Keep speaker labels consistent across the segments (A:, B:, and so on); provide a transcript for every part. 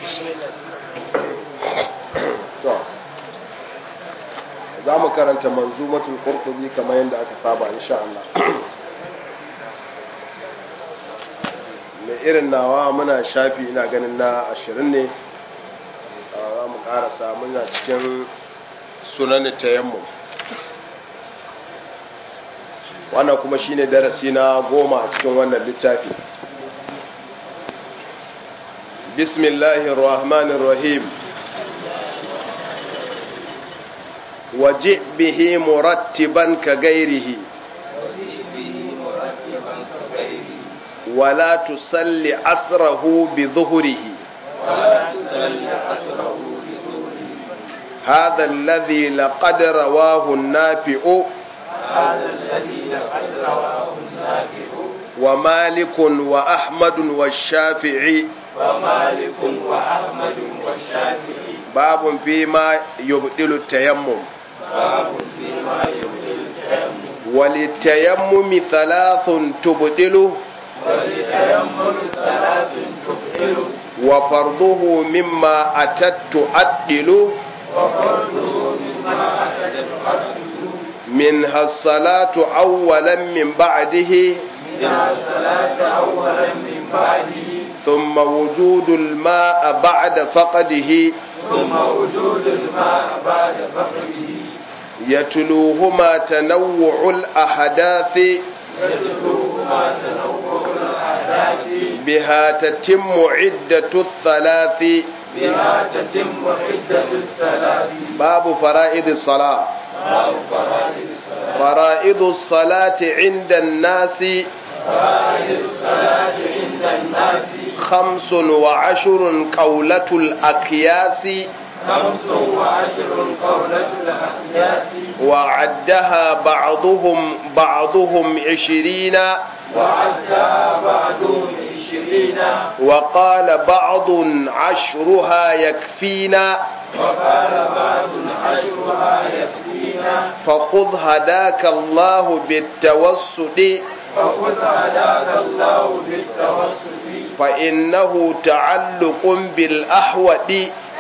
A: to za mu karanta manzumatul qurtubi kamar yadda aka saba insha Allah mai irin nawa muna shafi ina ganin na ashirin ne za mu karasa muna cikin sunan tayammum wannan kuma shine darasi na goma a cikin wannan littafi bismillahir rahmanir rahim waje bihi murattiban ka gairihi ولا تصلي أسره بظهره هذا الذي لقد رواه النافع ومالك وأحمد والشافعي
B: ومالك وأحمد والشافعي
A: باب فيما يبدل التيمم
B: باب فيما يبدل التيمم
A: وللتيمم ثلاث تبدله
B: ولتيمم ثلاث تبطل
A: وفرضه مما أتت تؤدل
B: وفرضه مما أتت تؤدل
A: منها الصلاة أولا من بعده
B: منها الصلاة أولا من بعده
A: ثم وجود الماء بعد فقده
B: ثم وجود الماء بعد فقده
A: يتلوهما تنوع الأحداث
B: يتلوهما تنوع الأحداث
A: بها تتم عدة الثلاث
B: بها تتم عدة الثلاث
A: باب فرائض الصلاة
B: باب فرائض الصلاة
A: فرائض الصلاة عند الناس
B: فرائض الصلاة عند الناس
A: خمس وعشر قولة الأكياس
B: خمس وعشر قولة الأقياس
A: وعدها بعضهم بعضهم عشرين
B: وعدها بعضهم عشرين
A: وقال بعض عشرها يكفينا
B: وقال بعض عشرها يكفينا
A: فخذ هداك الله بالتوسط
B: فخذ هداك الله بالتوسط
A: فإنه تعلق بالأحوط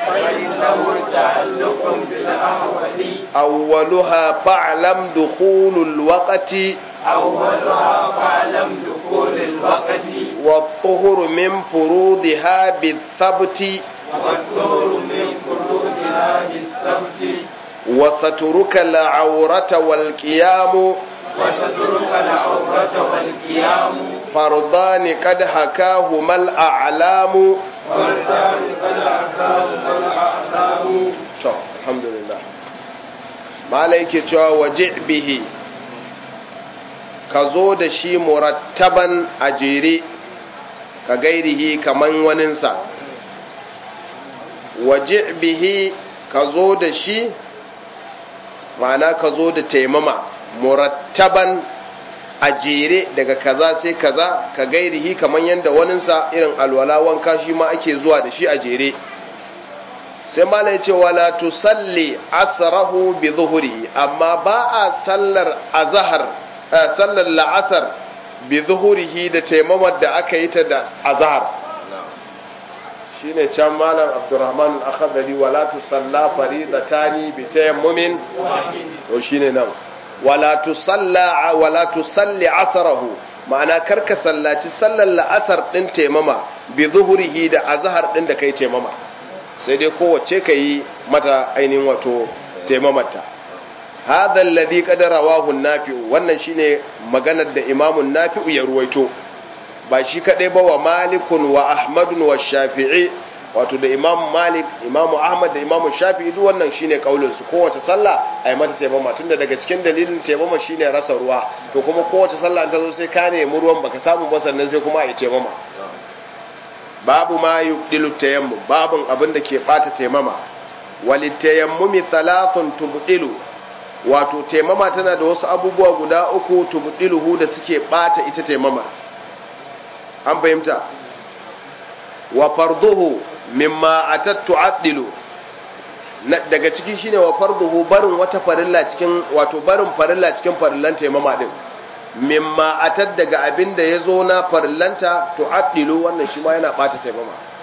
B: فإنه تعلق بالأهوال
A: أولها فاعلم دخول الوقت
B: أولها فاعلم دخول الوقت
A: والطهر من فروضها بالثبت
B: والدور من فروضها بالسبت
A: وسترك العورة والقيام
B: وسترك العورة والقيام
A: فرضان قد حكاهما الأعلام
B: والدار قد أكاهم الأعلام
A: to alhamdulillah malai ke cewa waje bihi ka zo da shi murattaban a jere ka gairihi kaman waninsa waje bihi ka zo da shi ma'ana ka zo da taimama murattaban a jere daga kaza sai kaza ka gairihi kaman yadda waninsa irin alwala wanka shi ma ake zuwa da shi a jere sai mala ya ce wala tusalli asrahu bi zuhuri amma ba a sallar azhar sallar la'asar bi zuhurihi da taimamar da aka yi ta da azhar shine can malam abdurrahman al-akhdari wala tusalla faridatani bi tayammumin to shine nan wala tusalla wala tusalli asrahu ma'ana karka sallaci sallar la'asar din taimama bi zuhurihi da azhar din da kai taimama sai dai kowace ka yi mata ainihin wato taimamata hadha alladhi qad rawahu an-nafi'u wannan shine maganar da imamun nafi'u ya ruwaito ba shi kadai ba wa malikun wa ahmadun wa shafi'i wato da imam malik imamu ahmad da imamu shafi'i duk wannan shine kaulin su kowace sallah ai mata taimama tunda daga cikin dalilin taimama shine rasa ruwa to kuma kowace sallah ta zo sai ka nemi ruwan baka samu ba sannan sai kuma ai taimama babu ma yubdilu tayammum babun abin da ke bata taimama walitayammumi thalathun tubdilu wato taimama tana da wasu abubuwa guda uku tubdiluhu da suke bata ita taimama an fahimta wa farduhu mimma atat tu'addilu daga ciki shine wa farduhu barin wata farilla cikin wato barin farilla cikin farillan taimama din mimma atat daga abin da ya zo na farillanta to addilu wannan shi ma yana bata taimama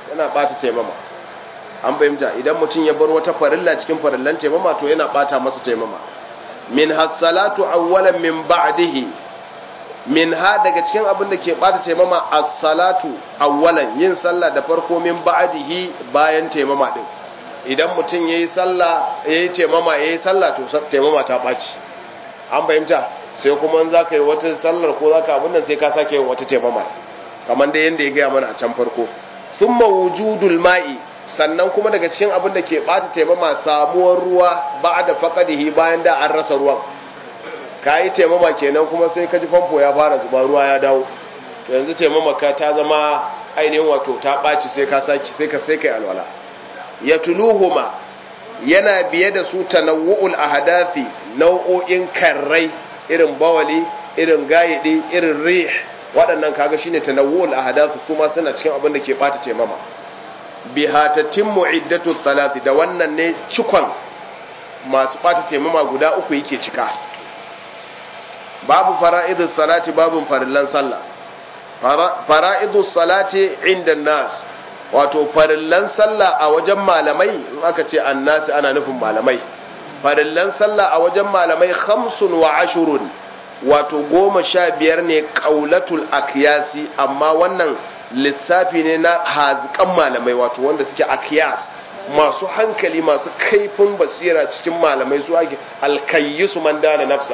A: yana bata taimama an fahimta idan mutum ya bar wata farilla cikin farillan taimama to yana bata masa taimama min hassalatu awwalan min ba'dihi min ha daga cikin abin da ke bata taimama as-salatu awwalan yin sallah da farko min ba'dihi bayan taimama din idan mutum yayi sallah yayi taimama yayi sallah to taimama ta baci an fahimta sai kuma in zaka yi wata sallar ko zaka abin nan sai ka sake yin wata taimama kamar da yanda ya gaya mana a can farko thumma wujudul ma'i sannan kuma daga cikin abin da ke bata taimama samuwar ruwa ba'da faqadihi bayan da an rasa ruwan kayi taimama kenan kuma sai ka ji famfo ya fara zuba ruwa ya dawo to yanzu taimama ka ta zama ainihin wato ta ɓaci sai ka saki sai ka sai kai alwala ya tuluhuma yana biye da su tanawu'ul ahadathi nau'o'in karrai irin bawali irin gayidi irin rih waɗannan kaga shine tanawu'ul ahadathi kuma suna cikin abin da ke bata taimama biha tatimmu iddatu salati da wannan ne cikon masu bata taimama guda uku yake cika babu fara'idus salati babun farillan sallah fara'idus salati inda nas wato farillan sallah a wajen malamai in aka ce annasi ana nufin malamai farillan sallah a wajen malamai khamsun wa ashurun wato goma sha biyar ne qaulatul akyasi amma wannan lissafi ne na hazikan malamai wato wanda suke akyas masu hankali masu kaifin basira cikin malamai su ake alkayyisu man dana nafsa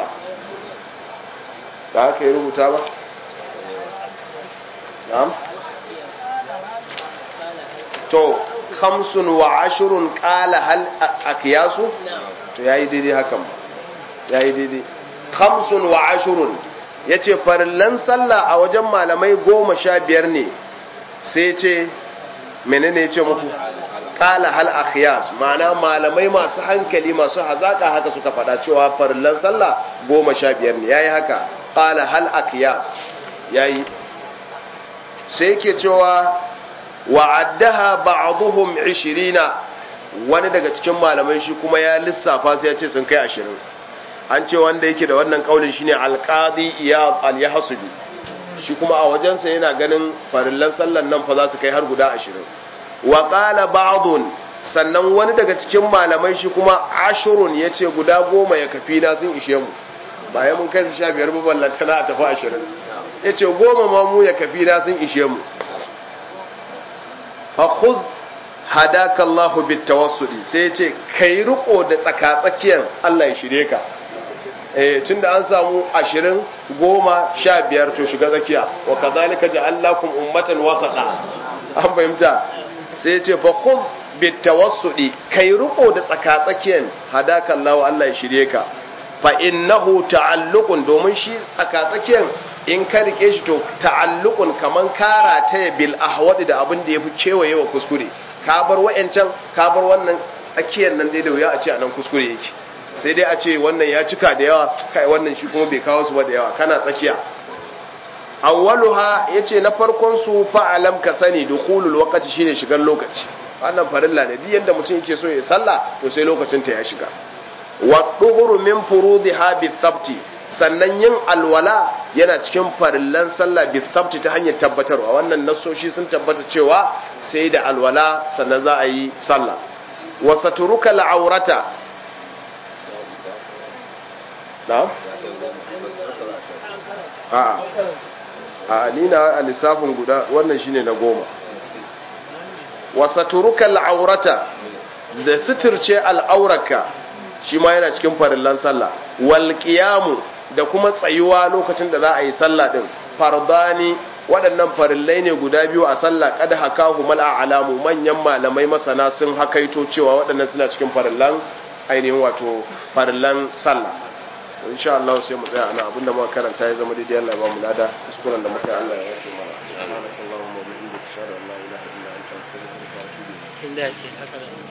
A: da haka yi rubuta ba? na'am? to kamsun wa ashirun kala hal akiyasu? to ya yi daidai hakan ba ya yi daidai kamsun wa ashirun ya ce farillan sallah a wajen malamai goma sha biyar ne sai ce menene ya ce muku kala hal akiyas ma'ana malamai masu hankali masu hazaka haka suka faɗa cewa farillan sallah goma sha biyar ne ya yi haka qala hal aqyas yayi sai yake cewa wa'addaha ba'dhum 20 wani daga cikin malamai shi kuma ya lissafa sai ya ce sun kai 20 an ce wanda yake da wannan kaulin shine alqadi iyad al-yahsubi shi kuma a wajensa yana ganin farillan sallan nan fa za su kai har guda 20 wa qala ba'dun sannan wani daga cikin malamai shi kuma ashurun yace guda goma ya kafi na sun ishe mu bayan mun kai su sha biyar ballanta na a tafi ashirin ya ce goma ma mu ya kafi na sun ishe mu haƙuz hadaka Allahu bit tawassuli sai ya ce kai riko da tsakatsakiyar Allah ya shirye ka eh tunda an samu ashirin goma sha biyar to shiga tsakiya wa kazalika ja'alnakum ummatan wasata an fahimta sai ya ce fa khudh bit tawassuli kai riko da tsakatsakiyar hadaka Allahu Allah ya shirye ka fa innahu ta'alluqun domin shi tsakatsakiyar in ka rike shi to ta'alluqun kaman kara ta bil ahwadi da abin da yafi kewaye wa kuskure ka bar wayancan ka bar wannan tsakiyar nan dai da wuya a ce anan kuskure yake sai dai a ce wannan ya cika da yawa kai wannan shi kuma bai kawo su ba da yawa kana tsakiya awwaluha yace na farkon su fa'alam ka sani dukhulul waqti shine shigar lokaci wannan farilla ne duk yanda mutum yake so ya sallah to sai lokacin ta ya shiga wa duhuru min furudiha bi thabti sannan yin alwala yana cikin farillan sallah bi thabti ta hanyar tabbatarwa wannan nasoshi sun tabbata cewa sai da alwala sannan za a yi sallah wa saturuka al'aurata na'am a'a a ni na a lissafin guda wannan shine na goma wa saturuka al'aurata da suturce al'auraka shi ma yana cikin farillan sallah wal qiyamu da kuma tsayuwa lokacin da za a yi sallah din fardani waɗannan farillai ne guda biyu a sallah kad hakahu mal a'lamu manyan malamai masana sun hakaito cewa waɗannan suna cikin farillan ainihin wato farillan sallah insha Allah sai mu tsaya ana abinda muka karanta ya zama daidai Allah ya ba mu lada kuskuren da muka yi Allah ya yafe mana subhanakallahumma wa bihamdika ashhadu an la ilaha illa anta astaghfiruka wa atubu ilayk